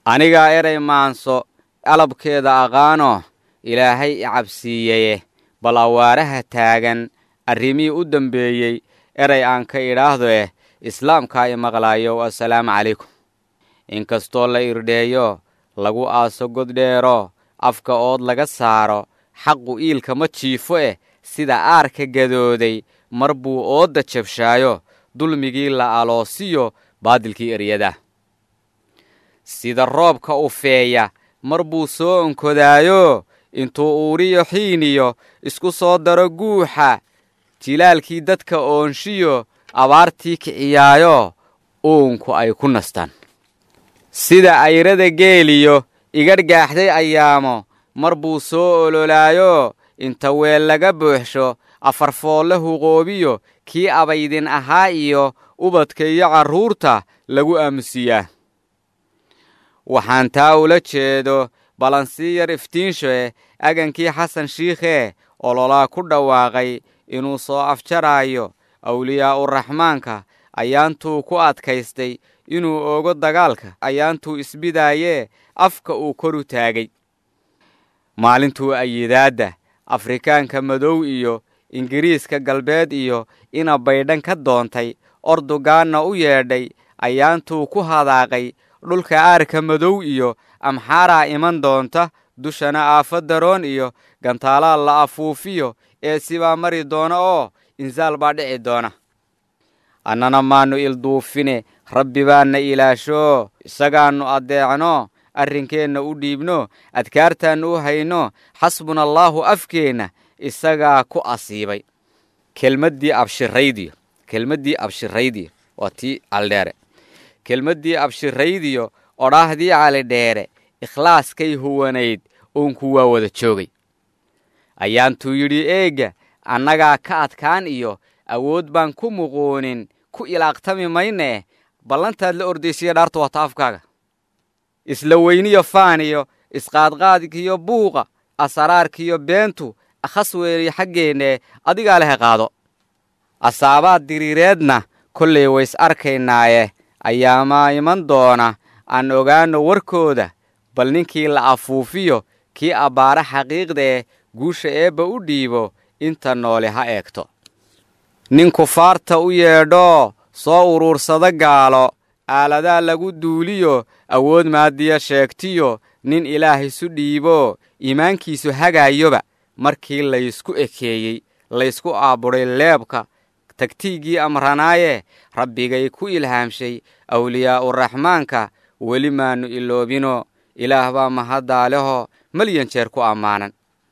anigaa eray maanso alabkeeda aqaano ilaahay i cabsiiyeye bal awaaraha taagan arrimihii u dambeeyey eray aan ka idhaahdo eh islaamkaa i maqlaayo assalaamu calaykum inkastoo la irdheeyo lagu aaso goddheero afka ood laga saaro xaqu iilka ma jiifo eh sida aarka gadooday mar buu oodda jabshaayo dulmigii la aloosiyo baadilkii eryada sida roobka u feeya mar buu soo onkodaayo intuu uuriyo xiiniyo isku soo daro guuxa jilaalkii dadka oonshiyo abaartii kiciyaayo uunku ay ku nastaan sida ayrada geeliyo igadhgaaxday ayaamo mar buu soo ololaayo inta weel laga buuxsho afarfoolle huqoobiyo kii abaydin ahaa iyo ubadka iyo carruurta lagu aamusiyaa waxaan taa ula jeedo balansii yar iftiinshoe agankii xasan shiikhee ololaa ku dhawaaqay inuu soo afjaraayo awliyaa'uraxmaanka ayaantuu ku adkaystay inuu oogo dagaalka ayaantuu isbidaayee afka uu koru taagay maalintuu ayidaadda afrikaanka madow iyo ingiriiska galbeed iyo ina baydhan ka doontay ordugaanna u yeedhay ayaantuu ku hadaaqay dhulka aarka madow iyo amxaaraa iman doonta dushana aafo daroon iyo gantaalaa la afuufiyo ee sibaa mari doona oo insaal baa dhici doona annana maannu ilduufine rabbi baanna ilaashoo isagaannu addeecno arrinkeenna u dhiibno adkaartaannu u hayno xasbuna allaahu afkeenna isagaa ku asiibay kelmaddii abshiraydiyo kelmaddii abshiraydiyo waa tii caldheere kelmaddii abshiraydiyo odhaahdii calidheere ikhlaaskay huwanayd uunku waa wada joogay ayaantuu yidhi eegga annagaa ka adkaan iyo awood baan ku muquunin ku ilaaqtami maynee ballantaad la ordaysiya dhaarta waata afkaaga isla weyniyo faaniyo isqaadqaadkiyo buuqa asaraarkiyo beentu akhas weeliyo xaggeennee adigaa lehe qaado asaabaad diriireedna kollay ways arkaynaaye ayaamaa iman doona aan ogaanno warkooda bal ninkii la afuufiyo kii abbaara xaqiiqdee guusha eebba u dhiibo inta noole ha eegto nin kufaarta u yeedhoo soo uruursada gaalo aaladaa lagu duuliyo awood maadiya sheegtiyo nin ilaah isu dhiibo iimaankiisu hagaayoba markii laysku ekeeyey laysku aabudhay leebka tagtiiggii amranaaye rabbigay ku ilhaamshay awliyaa'uraxmaanka weli maannu iloobino ilaah baa mahaddaaleho malyan jeer ku ammaanan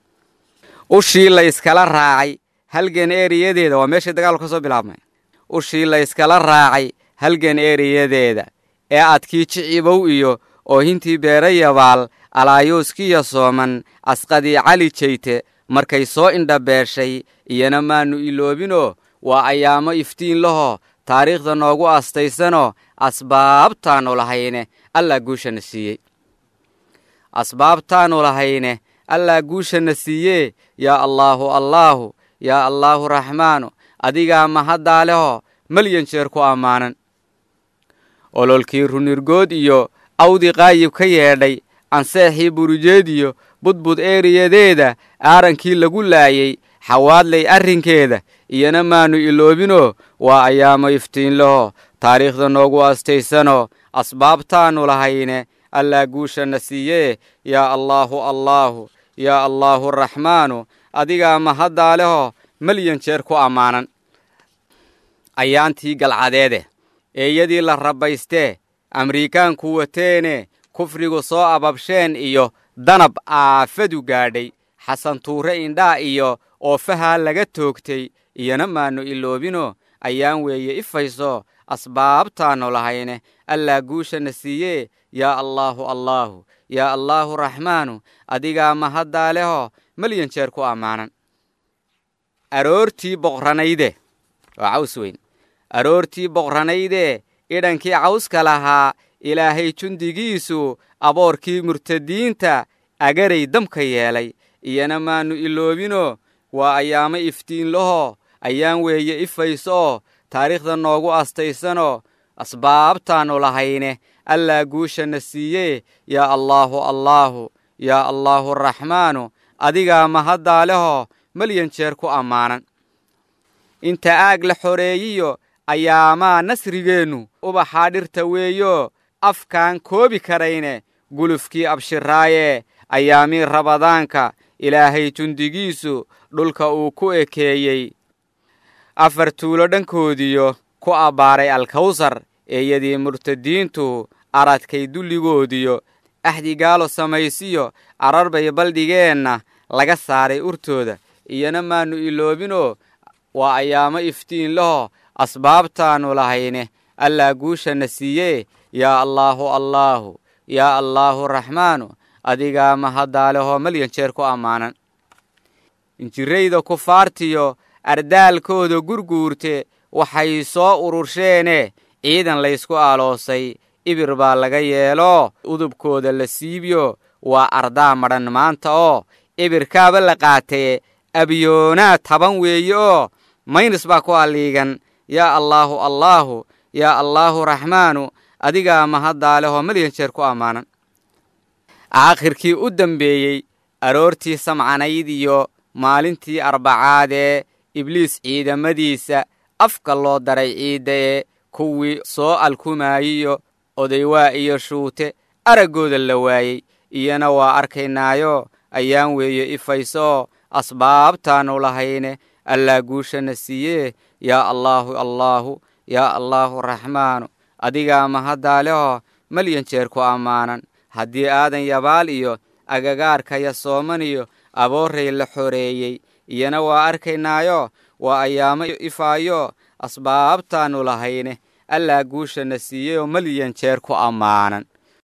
ushii layskala raacay halgan eeriyadeeda waa meeshay dagaalku ka soo bilaabmay ushii layskala raacay halgan eeriyadeeda ee adkii jicibow iyo oohintii beerayabaal alaayuuskiya sooman asqadii cali jeyte markay soo indhabeeshay iyana maannu iloobinoo waa ayaamo iftiin laho taariikhda noogu astaysanoo asbaabtaannu lahayne allaa guushana siiyey asbaabtaannu lahayne allaa guushana siiyee yaa allaahu allaahu yaa allaahu raxmaanu adigaa mahaddaa leho malyan jeer ku ammaanan ololkii runirgood iyo awdii qaayib ka yeedhay anseexii burujeed iyo budbud eeriyadeeda aarankii lagu laayey xawaadlay arrinkeeda iyana maannu iloobinoo waa ayaamo iftiin laho taariikhda noogu astaysanoo asbaabtaannu lahayne allaa guushana siiyee yaa allaahu allaahu yaa allaahu raxmaanu adigaa mahaddaa leho malyan jeer ku ammaanan ayaantii galcadeede eeyadii la rabbaystee amriikaanku wateene kufrigu soo ababsheen iyo danab aafadu gaadhay xasan tuure indhaa iyo oofahaa laga toogtay iyana maannu iloobinoo ayaan weeye ifayso asbaabtaannu lahayne allaa guushana siiyee yaa allaahu allaahu yaa allaahu raxmaanu adigaa mahaddaa leho malyan jeer ku ammaanan aroortii boqranayde waa caws weyn aroortii boqranaydee idhankii cawska lahaa ilaahay jundigiisu aboorkii murtadiinta agaray damka yeelay iyana maannu iloobinoo waa ayaamo iftiin lahoo ayaan weeye ifaysooo taariikhda noogu astaysanoo asbaabtaannu lahayne allaa guushana siiyee yaa allaahu allaahu yaa allaahu raxmaanu adigaa mahaddaa lehoo malyan jeer ku ammaanan inta aag la xoreeyiyo ayaamaa nasrigeennu ubaxaa dhirta weeyo afkaan koobi karayne gulufkii abshiraaye ayaamii rabadaanka ilaahay jundigiisu dhulka uu ku ekeeyey afar tuulo dhankoodiyo ku abbaaray alkawsar eeyadii murtadiintu aradkay dulligoodiyo axdigaalo samaysiyo ararbay baldhigeenna laga saaray urtooda iyana maannu iloobinoo waa ayaamo iftiin laho asbaabtaannu lahayne allaa guushana siiyee yaa allaahu allaahu yaa allaahu raxmaanu adigaa mahadaalehoo malyan jeer ku ammaanan injirayda kufaartiyo ardaalkooda gurguurte waxay soo urursheene ciidan laysku aaloosay ibir baa laga yeeloo udubkooda la siibiyo waa ardaa madhan maanta oo ibirkaaba la qaatee abyoonaa taban weeye oo maynis baa ku alliigan yaa allaahu allaahu yaa allaahu raxmaanu adigaa mahadaalehoo malyan jeer ku ammaanan aakhirkii u dambeeyey aroortii samcanayd iyo maalintii arbacaadee ibliis ciidamadiisa afka loo daray ciidda ee kuwii soo alkumaayiyo odaywaa iyo shuute araggooda la waayey iyana waa arkaynaayo ayaan weeye ifaysooo asbaabtaannu lahayne allaa guushana siiyee yaa allaahu allaahu yaa allaahu raxmaanu adigaa mahadaalehoo malyan jeer ku ammaanan haddii aadan yabaal iyo agagaarkaya sooman iyo aboorray la xoreeyey iyana waa arkaynaayo waa ayaamo ifaayo asbaabtaannu lahayne allaa guushana siiyeyoo malyan jeer ku ammaanan